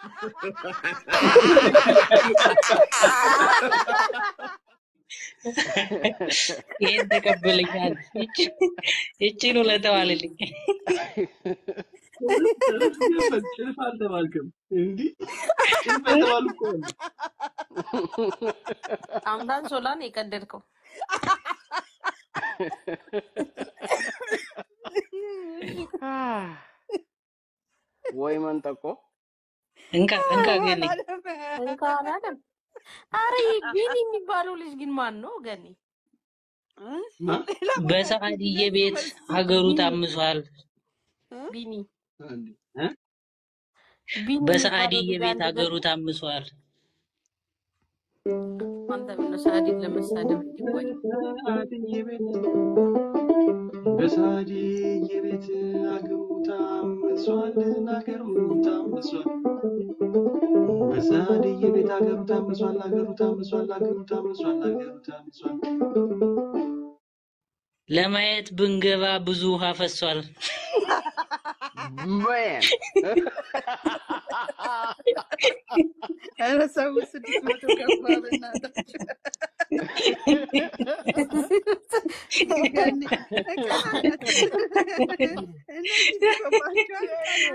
ይሄን ተቀበለኛል። ይቺን ውለተዋልልኝ ጭልፍ አልተባልክም እንዲህ ጭልፍ የተባሉ እኮ አሉ። አምዳን ሶላን የቀደድከው ወይ መንጠቆ እንካ እንካ ገኒ እንካ አላለም። አረ ይሄ ቢኒ የሚባለው ልጅ ግን ማን ነው? ገኒ በሰዓድዬ ቤት ሀገሩ ታምሷል። ቢኒ እ? ቢኒ በሰዓድዬ የሚባለው ቤት ልጅ ሀገሩ ታምሷል። አንተ ምነው ሰዓዲን ለመሳደብ እንዲቆይ በሰዓድዬ ቤት በሰዓድዬ ቤት አገሩ ታምሷል፣ አገሩ ታምሷል። በሰዓድዬ ቤት አገሩ ታምሷል፣ አገሩ ታምሷል፣ አገሩ ታምሷል፣ አገሩ ታምሷል። ለማየት ብንገባ ብዙ ውሃ ፈሷል። በን ኧረ ሰው ስድስት መቶ ገባ በእናታችሁ። ገኒ እቀናነት እነዚህ ሲገባቸው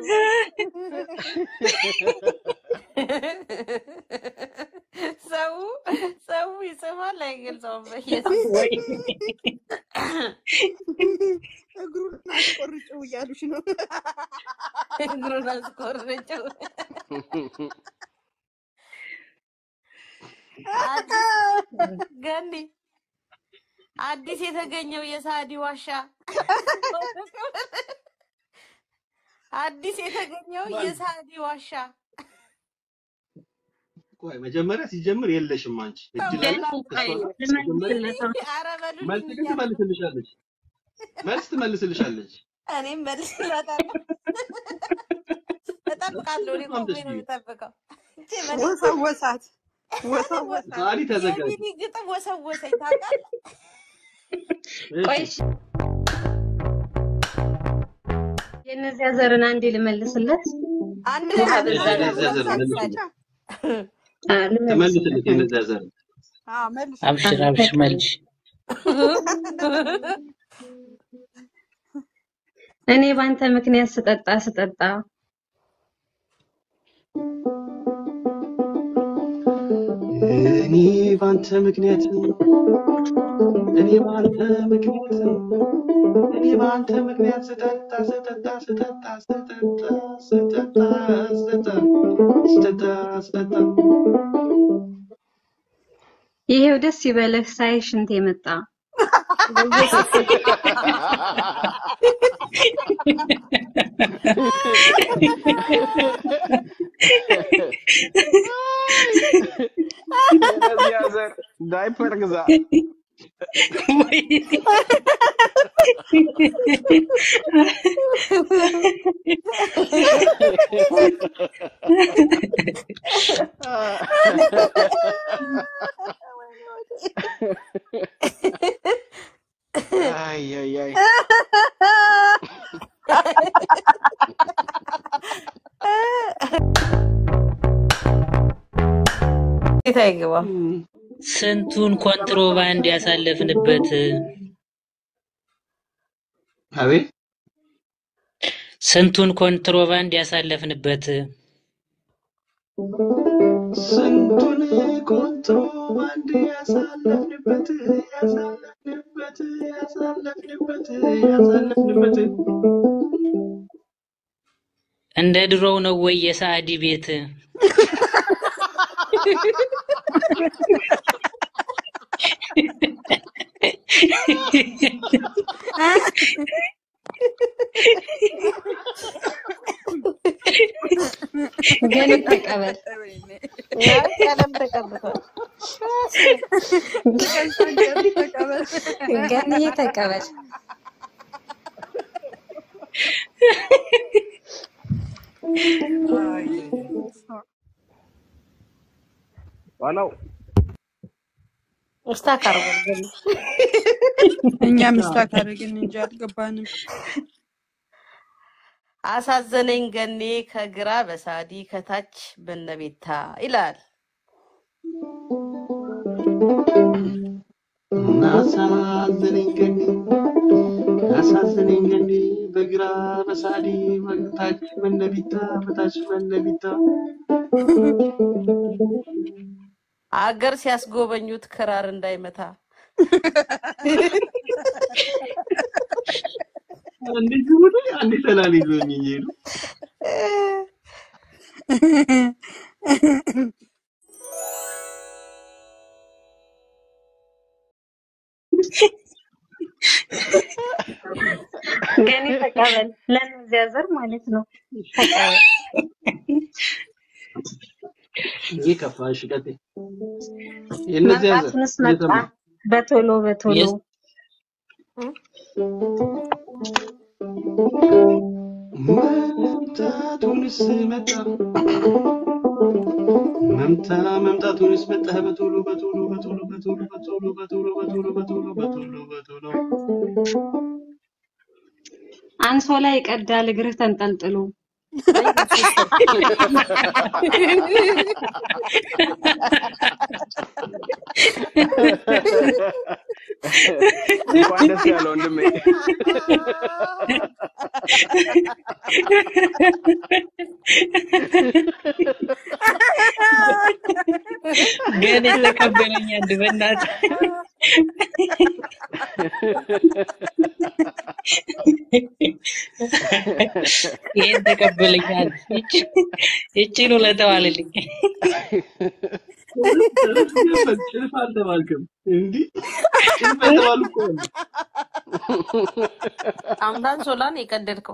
ሰው ሰው ይጽፋል አይገልጸውም። በኢየሱስ እግሩን አስቆርጭው እያሉሽ ነው። እግሩን አስቆረጨው። ገኒ አዲስ የተገኘው የሳዲ ዋሻ አዲስ የተገኘው የሳዲ ዋሻ ቆይ መጀመሪያ ሲጀምር የለሽም አንቺ እድል አለ እሷ ሲጀምር ኧረ በሉልኝ መልስ ግን እያለ ትመልስልሻለች። መልስ ትመልስልሻለች። እኔም መልስላታለሁ። እጠብቃለሁ። እኔ ቆሜ ነው የምጠብቀው። እንጂ መልስ- ወሰወሳት ወሰወሳት። ሳዲ ተዘጋጅ። የሚኒ ግጥም ወሰወሰኝ ታውቃለህ? ቆይ እሺ፣ የእነዚያ ዘርን አንዴ ልመልስለት። አንድ ውሃ አንድ በዛ አንድ ላይ የነዚያ ዘር ሳዲ መልስ ሳዲ አ፣ ልመልስለት። ተመልስልት የነዚያ ዘር አዎ መልሽ። አብሽር አብሽር መልሽ። እኔ ባንተ ምክንያት ስጠጣ ስጠጣ እኔ ባንተ ምክንያት እኔ ባንተ ምክንያት እኔ ባንተ ምክንያት ስጠጣ ስጠጣ ስጠጣ ስጠጣ ስጠጣ ስጠጣ ስጠጣ ስጠጣ ይሄው ደስ ይበልህ ሳይ ሽንት የመጣ የነዚያ ዘር ዳይፐር ግዛ። አይ አይ አይ የት አይገባም። ስንቱን ኮንትሮባንድ ያሳለፍንበት አቤት ስንቱን ኮንትሮባንድ ያሳለፍንበት ስንቱን ኮንትሮባንድ ያሳለፍንበት ያሳለፍንበት ያሳለፍንበት ያሳለፍንበት እንደ ድሮው ነው ወይ የሳዕዲ ቤት? ግን ተቀበል ያው ቀለም ተቀብቷል። ገንዬ ተቀበል። ዋናው ስታክ አድርጓል ገኒ። እኛ ምስታክ አደረግን እንጂ አልገባንም። አሳዘነኝ ገኔ ከግራ በሳዲ ከታች በነቤታ ይላል። አሳዘነኝ ገኒ አሳዘነኝ ገኒ በግራ በሳዲ በታች በነቢታ በታች በነቢታ አገር ሲያስጎበኙት ክራር እንዳይመታ አንዴ ግቡት አንዴ ሰላሌ ይዞኝ እየሄዱ ገኒ ተቀበል። ለእነዚያ ዘር ማለት ነው። ተቀበል። ይህ ከፋ። እሺ ቀጥይ። የእነዚያ ዘር መምጣቱንስ መጣ እየሰማሁ በቶሎ በቶሎ የስ- መምጣቱንስ መጣ መምታ መምጣቱንስ መጣ በቶሎ በቶሎ በቶሎ በቶሎ በቶሎ በቶሎ በቶሎ በቶሎ በቶሎ በቶሎ አንሶላ ይቀዳል እግርህ ተንጠልጥሎ እንኳን ደስ ያለው ወንድሜ። ግን የተቀበለኝ አንድ በእናትህ ይሄን ተቀበለኝ አንድ ይቺ- ይቺን ውለታዋልልኝ ጭልፍ አልተባልክም እንዲህ ጭልፍ የተባሉ እኮ አሉ። አምዳን ሶላን የቀደድከው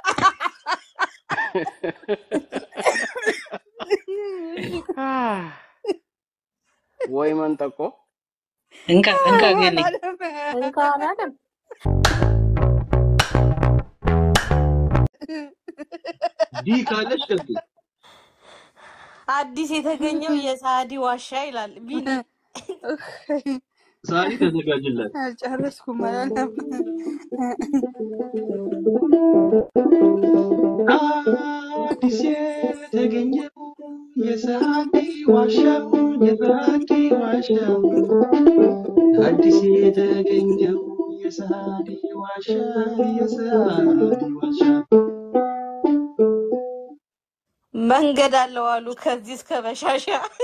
ወይ መንጠቆ እንካ እንካ ገኒ እንካ አላለም። ዲ ካለች ቀጥይ። አዲስ የተገኘው የሳዲ ዋሻ ይላል ቢኒ። ሳሪ ተዘጋጅላት። አልጨረስኩም አላለም። አዲስ የተገኘው የሳዲ ዋሻው የሳዲ ዋሻው አዲስ የተገኘው የሳዲ ዋሻ የሳዲ ዋሻ መንገድ አለው አሉ ከዚህ እስከ በሻሻ።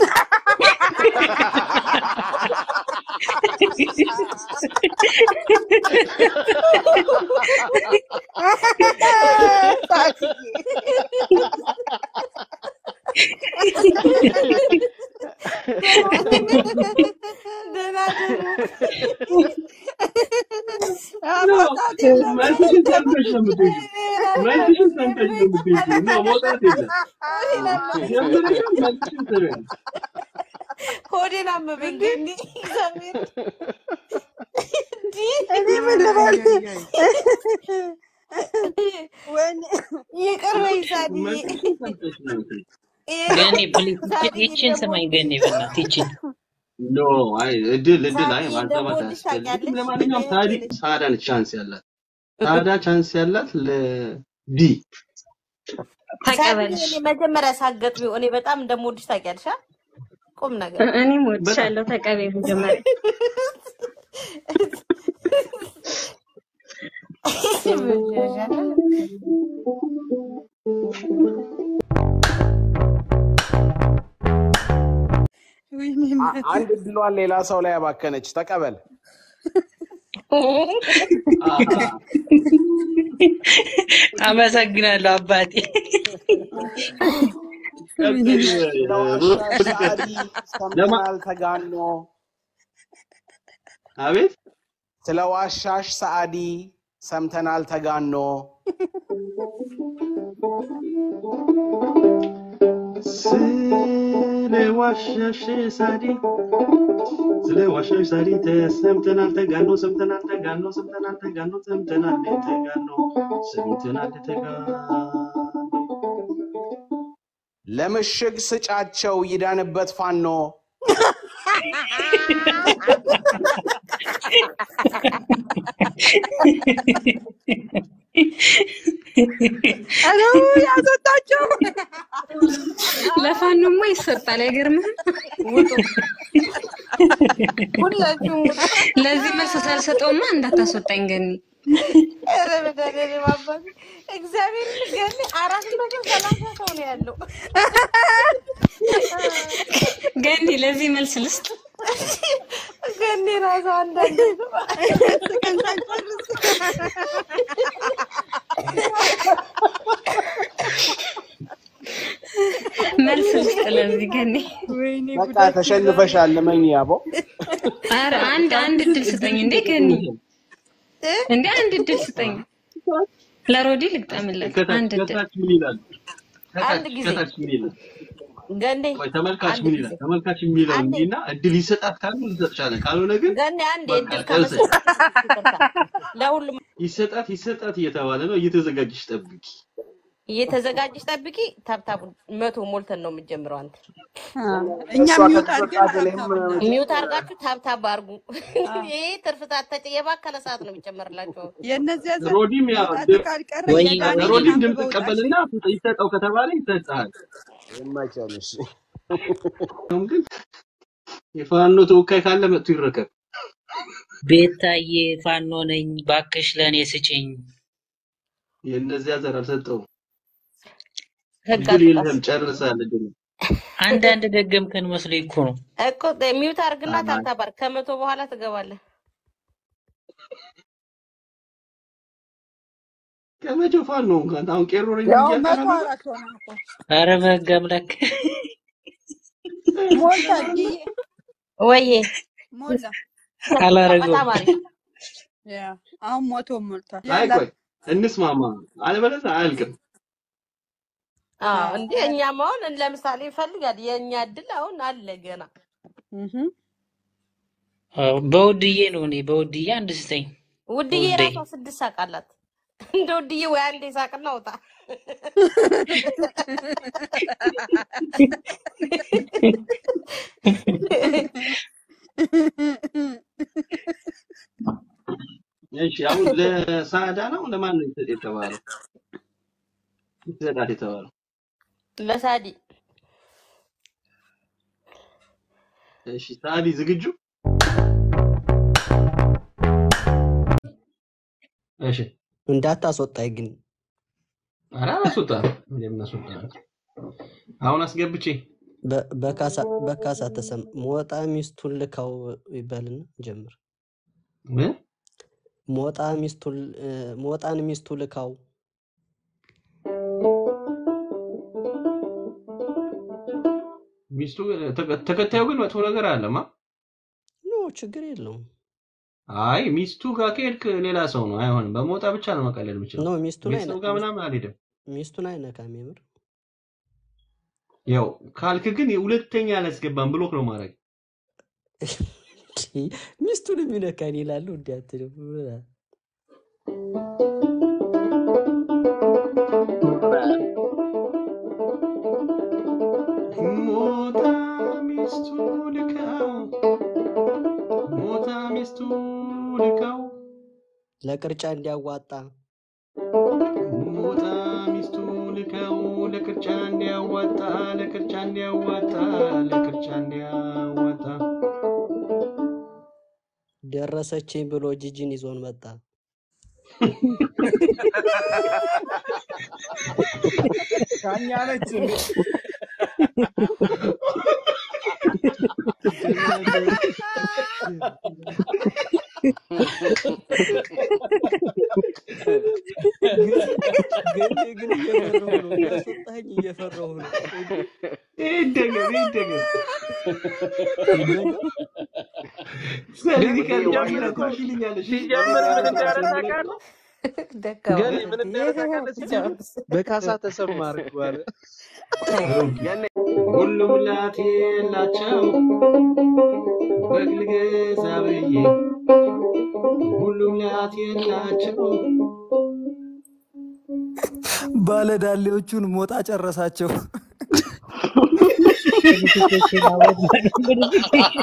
ደህና ደሩ። መውጣት የለም መልስሽን ሰምተሽ ነው የምትሄጂው። መልስሽን ሰምተሽ ነው የምትሄጂው። ነው መውጣት የለም። ጀምረሻል፣ መልስሽን ትበያለሽ። ሆዴን አመመኝ ገኒ እግዚአብሔር እንዲህ እኔ ምን ልበል? ወይኔ ይቅር በይ ሳዲዬ። መልስሽን ሰምተሽ ነው የምትሄጂው። ገኒ ፕሊዝ ይቺን ስማኝ ገኒ በእናትህ ይቺን ኖ አይ እድል እድል አይ ሳዲ ማዛባት እንደምወድሽ አያስፈልግም። ታውቂያለሽ። ለማንኛውም ሳዲ ሳዳ ነች ቻንስ ያላት ሳዳ ቻንስ ያላት ለዲ ተቀበልሽ። ሳዲዬ፣ እኔ መጀመሪያ ሳገጥሚው እኔ በጣም እንደምወድሽ ታውቂያለሽ። አ? ቁም ነገር እ- እኔም ወድሻለሁ። ተቀበይ መጀመሪያ ወይኔ አ- እናቴ። አንድ እድሏን ሌላ ሰው ላይ ያባከነች። ተቀበል። አመሰግናለሁ አባቴ። ለዋሻሽ ሰዓዲ ሰምተናል ተጋኖ። አቤት ስለ ዋሻሽ ሰዓዲ ሰምተናል ተጋኖ። ስለ ዋሻሽ ሳዲ ስለ ዋሻሽ ሳዲ ተሰምተናል ተጋኖ ሰምተናል ተጋኖ ሰምተናል ተጋኖ ሰምተናል ተጋኖ ሰምተናል ተጋኖ ለምሽግ ስጫቸው ይዳንበት ፋኖ። ኧረ ያስወጣቸው። ለፋኖማ ይሰጣል። አይገርምህም? ውጡ ሁላችሁም ውጡ። ለዚህ መልስ ሳልሰጠውማ እንዳታስወጣኝ ገኒ። ኧረ መድኃኒዓለም አባቴ እግዚአብሔር ገኒ አራት መቶ ሰላሳ ሰው ነው ያለው። ገኒ ለዚህ መልስ ልስጥ። ገኒ ራሱ አንዳንድ ስቀን ሳንጨርስ መልስ ልስጥ ለዚህ ገኒ። ወይኔ በቃ ጉዳችን ተሸንፈሻል። ልመኝ ያቦ ኧረ አንድ አንድ እድል ስጠኝ እንዴ ገኒ፣ እንዴ አንድ እድል ስጠኝ። ለሮዲ ልግጠምለት ከታች አንድ እድል። ከታች ምን ይላል? አንድ ከታች ጊዜ ከታች ምን ይላል? ገንዴ ቆይ ተመልካች አንድ ምን ጊዜ ይላል? ተመልካች የሚለው አንዴ እንዲና እድል ይሰጣት ካሉ እንሰጥሻለን፣ ካልሆነ ግን ገንዴ አንድ በቃ እድል ጨርሰሽ ከመሰጠት ለሁሉም ይሰጣት ይሰጣት እየተባለ ነው። እየተዘጋጀሽ ጠብቂ። እየተዘጋጀሽ ጠብቂ። ታብታቡ መቶ ሞልተን ነው የምትጀምረው። አንተ አ፣ እኛ እሷ ሚውት ከተዘጋ አድርገን እኔም ታብታብ ሚውት አድርጋችሁ ታብታብ አድርጉ። አ፣ ይሄ ትርፍ ሰዓት ተጭ የባከለ ሰዓት ነው የሚጨመርላቸው። የእነዚያ ዘር ሮዲም ያው መውጣቱ ድም- ካልቀረ ወይ የጋኔን ሮዲም ድምፅ አንብበው ጣሽ ቀበልና ይሰጠው ከተባለ ይሰጥሃል። ይመቸንሽ። አሁን ግን የፋኖ ተወካይ ካለ መጥቶ ይረከብ። ቤታዬ ፋኖ ነኝ ባክሽ ለእኔ ስጭኝ። የእነዚያ ዘር አልሰጠውም። ህግ እድል አትጣስ የለም ጨርሳል። እድል አንዳንድ ደገምከን መስሎኝ እኮ ነው። እኮ ሚውት አድርግና ታብታብ አድርግ። ከመቶ በኋላ ትገባለህ። ከመቼው ፋኖ እንኳን አሁን ቄሮ ነኝ ያው እያልክ መቶ ነበር። አራት ሆነ እኮ አረ በህግ አምላክ ሞላ ዲዬ ወይዬ ሞላ አላረገውም። በጣም አሪፍ ያ አሁን ሞቶ ሞልቷል። አይ ያላ ቆይ እንስማማ፣ አለበለዚያ አያልቅም። አዎ እንዴ እኛም አሁን ለምሳሌ ይፈልጋል የእኛ እድል አሁን አለ ገና እህ አዎ፣ በውድዬ ነው እኔ በውድዬ አንድ ስጠኝ። ውድዬ ውዴ የራሷ ስድስት ሳቅ አላት። እንደ ውድዬ ወይ አንዴ ሳቅና ውጣ። እሺ አሁን ለሳዳ ነው ለማን ነው ይሰጥ የተባለው? ይሰጣት የተባለው ለሳዲ እሺ፣ ሳዲ ዝግጁ? እሺ፣ እንዳታስወጣኝ ግን ኧረ አላስወጣም። እንደምን አስወጣም? አሁን አስገብቼ በ- በካሳ በካሳ ተሰም ሞጣ ሚስቱን ልካው ይበልና ጀምር። ምን ሞጣ ሚስቱን እ፣ ሞጣን ሚስቱ ልካው ሚስቱ ተከ- ተከታዩ ግን መጥፎ ነገር አለማ። ኖ ችግር የለውም። አይ ሚስቱ ጋር ከሄድክ ሌላ ሰው ነው፣ አይሆንም። በሞጣ ብቻ ነው መቀለል ኖ የምችለው። ሚስቱን አይነ ቤተሰብ ጋር ምናምን አልሄድም። ሚስቱን አይነካም። የምር ያው ካልክ ግን ሁለተኛ አላስገባም ብሎክ ነው ማድረግ። ሚስቱን የሚነካን ይላሉ። እንዲያትልም ሞጣ ሚስቱ ልካው ሞጣ ሚስቱ ልካው ለቅርጫ እንዲያዋጣ ሞጣ ሚስቱ ልካው ለቅርጫ እንዲያዋጣ ለቅርጫ እንዲያዋጣ ለቅርጫ እንዲያዋጣ ደረሰችኝ ብሎ ጂጂን ይዞን መጣ። ዳኛ ነች እንዴ? ግን ግን እየፈራሁ ነው። እንዳስወጣኝ እየፈራሁ ነው። ይደገም ይደገም ስለዚህ ከጀምረ ትወሽልኛለሽ ሲጀምር ምን እንዳለ ታውቃለህ? ደካማ ገኒ ምን እንዳለ ታውቃለህ? ሲጀምር በካሳ ተሰማ አድርጓል። ሁሉም ላት የላቸው በግ ልገዛ ብዬ ሁሉም ላት የላቸው ባለዳሌዎቹን ሞጣ ጨረሳቸው። notification award notification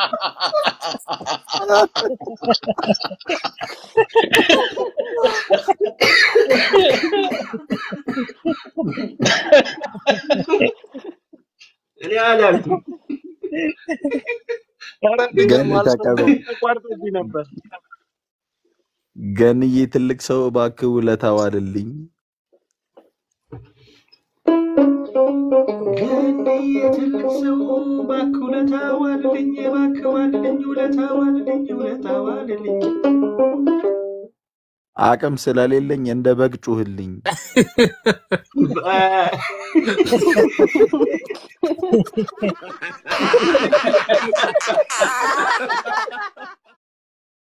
እኔ አላልኩም። ኧረ ግን ገን አልሰማሁም፣ ተቀበል። ተቋርጦብኝ ነበር። ገንዬ ትልቅ ሰው እባክህ ውለታ ዋልልኝ። ገንዬ ትልቅ ሰው እባክህ ውለታ ዋልልኝ፣ እባክህ ዋልልኝ፣ ውለታ ዋልልኝ፣ ውለታ ዋልልኝ። አቅም ስለሌለኝ እንደ በግ ጩህልኝ። በ-